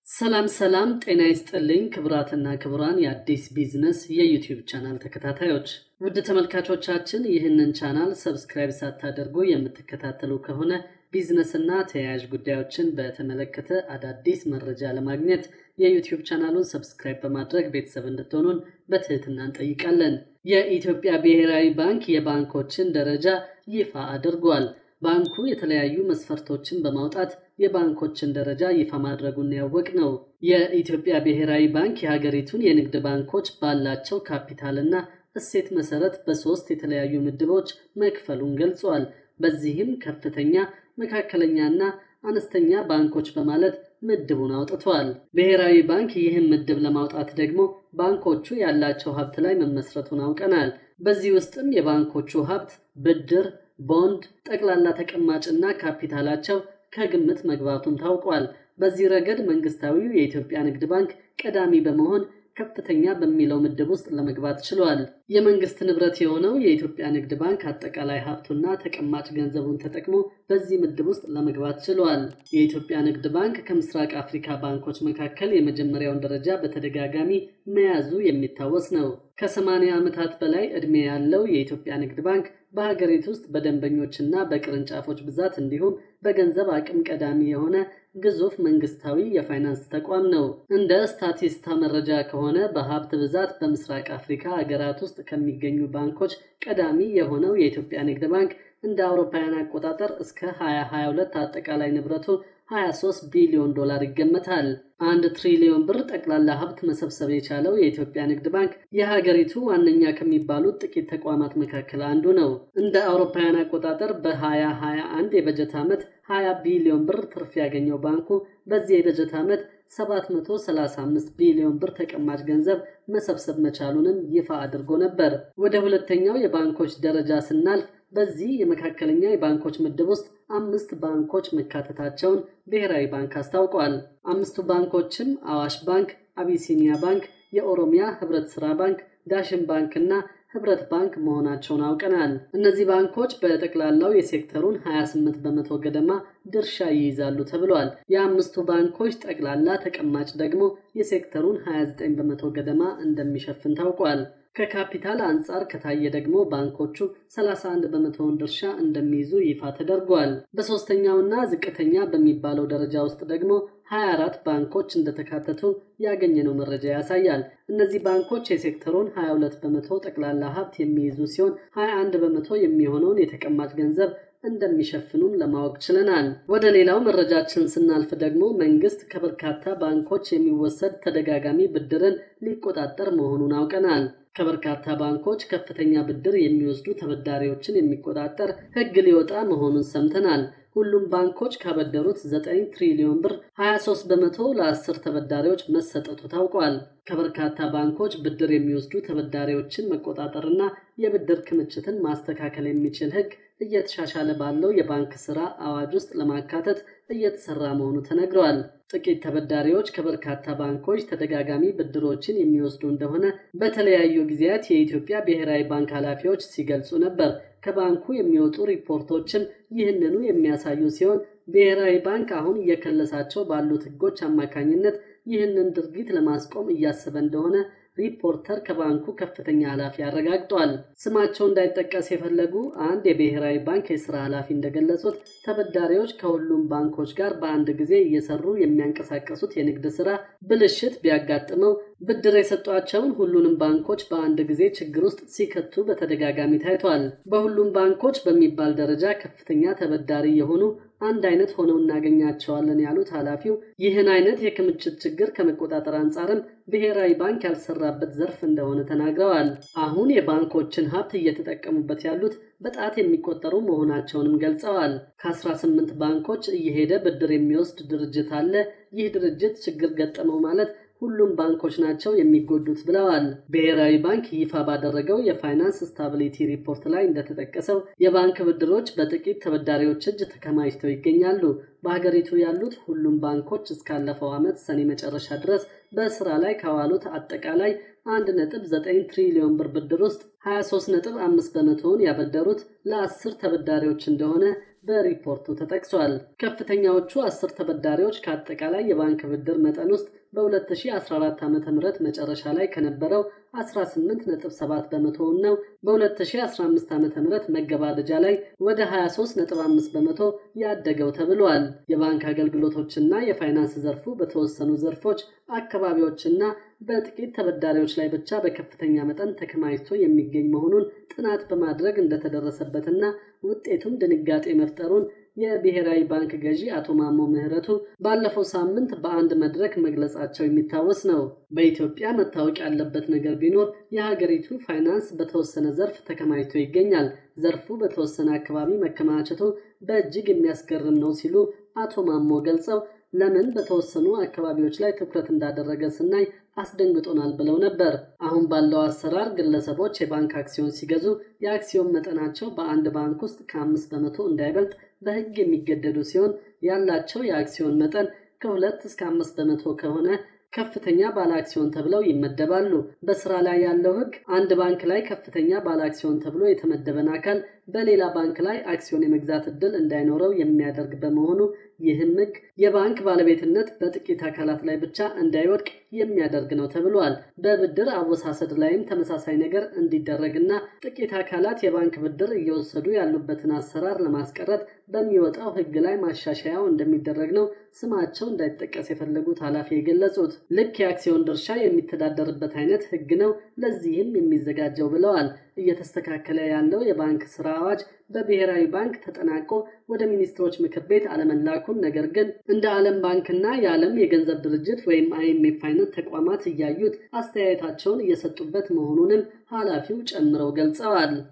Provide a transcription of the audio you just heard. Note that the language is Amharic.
ሰላም ሰላም፣ ጤና ይስጥልኝ ክቡራትና ክቡራን የአዲስ ቢዝነስ የዩቲዩብ ቻናል ተከታታዮች፣ ውድ ተመልካቾቻችን ይህንን ቻናል ሰብስክራይብ ሳታደርጉ የምትከታተሉ ከሆነ ቢዝነስና ተያያዥ ጉዳዮችን በተመለከተ አዳዲስ መረጃ ለማግኘት የዩቲዩብ ቻናሉን ሰብስክራይብ በማድረግ ቤተሰብ እንድትሆኑን በትህትና እንጠይቃለን። የኢትዮጵያ ብሔራዊ ባንክ የባንኮችን ደረጃ ይፋ አድርጓል። ባንኩ የተለያዩ መስፈርቶችን በማውጣት የባንኮችን ደረጃ ይፋ ማድረጉን ያወቅ ነው። የኢትዮጵያ ብሔራዊ ባንክ የሀገሪቱን የንግድ ባንኮች ባላቸው ካፒታልና እሴት መሰረት በሶስት የተለያዩ ምድቦች መክፈሉን ገልጿል። በዚህም ከፍተኛ፣ መካከለኛና አነስተኛ ባንኮች በማለት ምድቡን አውጥቷል። ብሔራዊ ባንክ ይህን ምድብ ለማውጣት ደግሞ ባንኮቹ ያላቸው ሀብት ላይ መመስረቱን አውቀናል። በዚህ ውስጥም የባንኮቹ ሀብት ብድር ቦንድ፣ ጠቅላላ ተቀማጭና ካፒታላቸው ከግምት መግባቱን ታውቋል። በዚህ ረገድ መንግስታዊው የኢትዮጵያ ንግድ ባንክ ቀዳሚ በመሆን ከፍተኛ በሚለው ምድብ ውስጥ ለመግባት ችሏል። የመንግስት ንብረት የሆነው የኢትዮጵያ ንግድ ባንክ አጠቃላይ ሀብቱና ተቀማጭ ገንዘቡን ተጠቅሞ በዚህ ምድብ ውስጥ ለመግባት ችሏል። የኢትዮጵያ ንግድ ባንክ ከምስራቅ አፍሪካ ባንኮች መካከል የመጀመሪያውን ደረጃ በተደጋጋሚ መያዙ የሚታወስ ነው። ከ80 ዓመታት በላይ ዕድሜ ያለው የኢትዮጵያ ንግድ ባንክ በሀገሪቱ ውስጥ በደንበኞችና በቅርንጫፎች ብዛት እንዲሁም በገንዘብ አቅም ቀዳሚ የሆነ ግዙፍ መንግስታዊ የፋይናንስ ተቋም ነው። እንደ ስታቲስታ መረጃ ከሆነ በሀብት ብዛት በምስራቅ አፍሪካ ሀገራት ውስጥ ከሚገኙ ባንኮች ቀዳሚ የሆነው የኢትዮጵያ ንግድ ባንክ እንደ አውሮፓውያን አቆጣጠር እስከ 2022 አጠቃላይ ንብረቱ 23 ቢሊዮን ዶላር ይገመታል። አንድ ትሪሊዮን ብር ጠቅላላ ሀብት መሰብሰብ የቻለው የኢትዮጵያ ንግድ ባንክ የሀገሪቱ ዋነኛ ከሚባሉት ጥቂት ተቋማት መካከል አንዱ ነው። እንደ አውሮፓውያን አቆጣጠር በ2021 የበጀት ዓመት 20 ቢሊዮን ብር ትርፍ ያገኘው ባንኩ በዚህ የበጀት ዓመት 735 ቢሊዮን ብር ተቀማጭ ገንዘብ መሰብሰብ መቻሉንም ይፋ አድርጎ ነበር። ወደ ሁለተኛው የባንኮች ደረጃ ስናልፍ በዚህ የመካከለኛ የባንኮች ምድብ ውስጥ አምስት ባንኮች መካተታቸውን ብሔራዊ ባንክ አስታውቋል። አምስቱ ባንኮችም አዋሽ ባንክ፣ አቢሲኒያ ባንክ፣ የኦሮሚያ ህብረት ስራ ባንክ፣ ዳሽን ባንክ እና ህብረት ባንክ መሆናቸውን አውቀናል። እነዚህ ባንኮች በጠቅላላው የሴክተሩን 28 በመቶ ገደማ ድርሻ ይይዛሉ ተብሏል። የአምስቱ ባንኮች ጠቅላላ ተቀማጭ ደግሞ የሴክተሩን 29 በመቶ ገደማ እንደሚሸፍን ታውቋል። ከካፒታል አንጻር ከታየ ደግሞ ባንኮቹ 31 በመቶውን ድርሻ እንደሚይዙ ይፋ ተደርጓል። በሶስተኛውና ዝቅተኛ በሚባለው ደረጃ ውስጥ ደግሞ 24 ባንኮች እንደተካተቱ ያገኘነው መረጃ ያሳያል። እነዚህ ባንኮች የሴክተሩን 22 በመቶ ጠቅላላ ሀብት የሚይዙ ሲሆን 21 በመቶ የሚሆነውን የተቀማጭ ገንዘብ እንደሚሸፍኑም ለማወቅ ችለናል። ወደ ሌላው መረጃችን ስናልፍ ደግሞ መንግስት ከበርካታ ባንኮች የሚወሰድ ተደጋጋሚ ብድርን ሊቆጣጠር መሆኑን አውቀናል። ከበርካታ ባንኮች ከፍተኛ ብድር የሚወስዱ ተበዳሪዎችን የሚቆጣጠር ሕግ ሊወጣ መሆኑን ሰምተናል። ሁሉም ባንኮች ካበደሩት 9 ትሪሊዮን ብር 23 በመቶ ለአስር ተበዳሪዎች መሰጠቱ ታውቋል። ከበርካታ ባንኮች ብድር የሚወስዱ ተበዳሪዎችን መቆጣጠርና የብድር ክምችትን ማስተካከል የሚችል ሕግ እየተሻሻለ ባለው የባንክ ስራ አዋጅ ውስጥ ለማካተት እየተሰራ መሆኑ ተነግረዋል። ጥቂት ተበዳሪዎች ከበርካታ ባንኮች ተደጋጋሚ ብድሮችን የሚወስዱ እንደሆነ በተለያዩ ጊዜያት የኢትዮጵያ ብሔራዊ ባንክ ኃላፊዎች ሲገልጹ ነበር። ከባንኩ የሚወጡ ሪፖርቶችም ይህንኑ የሚያሳዩ ሲሆን ብሔራዊ ባንክ አሁን እየከለሳቸው ባሉት ሕጎች አማካኝነት ይህንን ድርጊት ለማስቆም እያሰበ እንደሆነ ሪፖርተር ከባንኩ ከፍተኛ ኃላፊ አረጋግጧል። ስማቸው እንዳይጠቀስ የፈለጉ አንድ የብሔራዊ ባንክ የስራ ኃላፊ እንደገለጹት ተበዳሪዎች ከሁሉም ባንኮች ጋር በአንድ ጊዜ እየሰሩ የሚያንቀሳቀሱት የንግድ ስራ ብልሽት ቢያጋጥመው ብድር የሰጧቸውን ሁሉንም ባንኮች በአንድ ጊዜ ችግር ውስጥ ሲከቱ በተደጋጋሚ ታይቷል። በሁሉም ባንኮች በሚባል ደረጃ ከፍተኛ ተበዳሪ የሆኑ አንድ አይነት ሆነው እናገኛቸዋለን ያሉት ኃላፊው ይህን አይነት የክምችት ችግር ከመቆጣጠር አንጻርም ብሔራዊ ባንክ ያልሰራበት ዘርፍ እንደሆነ ተናግረዋል። አሁን የባንኮችን ሀብት እየተጠቀሙበት ያሉት በጣት የሚቆጠሩ መሆናቸውንም ገልጸዋል። ከ18 ባንኮች እየሄደ ብድር የሚወስድ ድርጅት አለ። ይህ ድርጅት ችግር ገጠመው ማለት ሁሉም ባንኮች ናቸው የሚጎዱት ብለዋል። ብሔራዊ ባንክ ይፋ ባደረገው የፋይናንስ ስታቢሊቲ ሪፖርት ላይ እንደተጠቀሰው የባንክ ብድሮች በጥቂት ተበዳሪዎች እጅ ተከማችተው ይገኛሉ። በሀገሪቱ ያሉት ሁሉም ባንኮች እስካለፈው ዓመት ሰኔ መጨረሻ ድረስ በስራ ላይ ካዋሉት አጠቃላይ 1.9 ትሪሊዮን ብር ብድር ውስጥ 23.5 በመቶውን ያበደሩት ለአስር ተበዳሪዎች እንደሆነ በሪፖርቱ ተጠቅሷል። ከፍተኛዎቹ አስር ተበዳሪዎች ከአጠቃላይ የባንክ ብድር መጠን ውስጥ በ2014 ዓ ም መጨረሻ ላይ ከነበረው 18.7 በመቶውን ነው በ2015 ዓ ም መገባደጃ ላይ ወደ 23.5 በመቶ ያደገው ተብሏል። የባንክ አገልግሎቶችና የፋይናንስ ዘርፉ በተወሰኑ ዘርፎች አካባቢዎችና በጥቂት ተበዳሪዎች ላይ ብቻ በከፍተኛ መጠን ተከማችቶ የሚገኝ መሆኑን ጥናት በማድረግ እንደተደረሰበትና ውጤቱም ድንጋጤ መፍጠሩን የብሔራዊ ባንክ ገዢ አቶ ማሞ ምህረቱ ባለፈው ሳምንት በአንድ መድረክ መግለጻቸው የሚታወስ ነው። በኢትዮጵያ መታወቅ ያለበት ነገር ቢኖር የሀገሪቱ ፋይናንስ በተወሰነ ዘርፍ ተከማችቶ ይገኛል። ዘርፉ በተወሰነ አካባቢ መከማቸቱ በእጅግ የሚያስገርም ነው ሲሉ አቶ ማሞ ገልጸው ለምን በተወሰኑ አካባቢዎች ላይ ትኩረት እንዳደረገ ስናይ አስደንግጦናል ብለው ነበር። አሁን ባለው አሰራር ግለሰቦች የባንክ አክሲዮን ሲገዙ የአክሲዮን መጠናቸው በአንድ ባንክ ውስጥ ከአምስት በመቶ እንዳይበልጥ በሕግ የሚገደዱ ሲሆን ያላቸው የአክሲዮን መጠን ከሁለት እስከ አምስት በመቶ ከሆነ ከፍተኛ ባለ አክሲዮን ተብለው ይመደባሉ። በስራ ላይ ያለው ሕግ አንድ ባንክ ላይ ከፍተኛ ባለ አክሲዮን ተብሎ የተመደበን አካል በሌላ ባንክ ላይ አክሲዮን የመግዛት እድል እንዳይኖረው የሚያደርግ በመሆኑ ይህም ሕግ የባንክ ባለቤትነት በጥቂት አካላት ላይ ብቻ እንዳይወድቅ የሚያደርግ ነው ተብሏል። በብድር አወሳሰድ ላይም ተመሳሳይ ነገር እንዲደረግና ጥቂት አካላት የባንክ ብድር እየወሰዱ ያሉበትን አሰራር ለማስቀረት በሚወጣው ሕግ ላይ ማሻሻያው እንደሚደረግ ነው ስማቸው እንዳይጠቀስ የፈለጉት ኃላፊ የገለጹት። ልክ የአክሲዮን ድርሻ የሚተዳደርበት አይነት ሕግ ነው ለዚህም የሚዘጋጀው ብለዋል። እየተስተካከለ ያለው የባንክ ስራ አዋጅ በብሔራዊ ባንክ ተጠናቆ ወደ ሚኒስትሮች ምክር ቤት አለመላኩን፣ ነገር ግን እንደ ዓለም ባንክና የዓለም የገንዘብ ድርጅት ወይም አይኤምኤፍ አይነት ተቋማት እያዩት አስተያየታቸውን እየሰጡበት መሆኑንም ኃላፊው ጨምረው ገልጸዋል።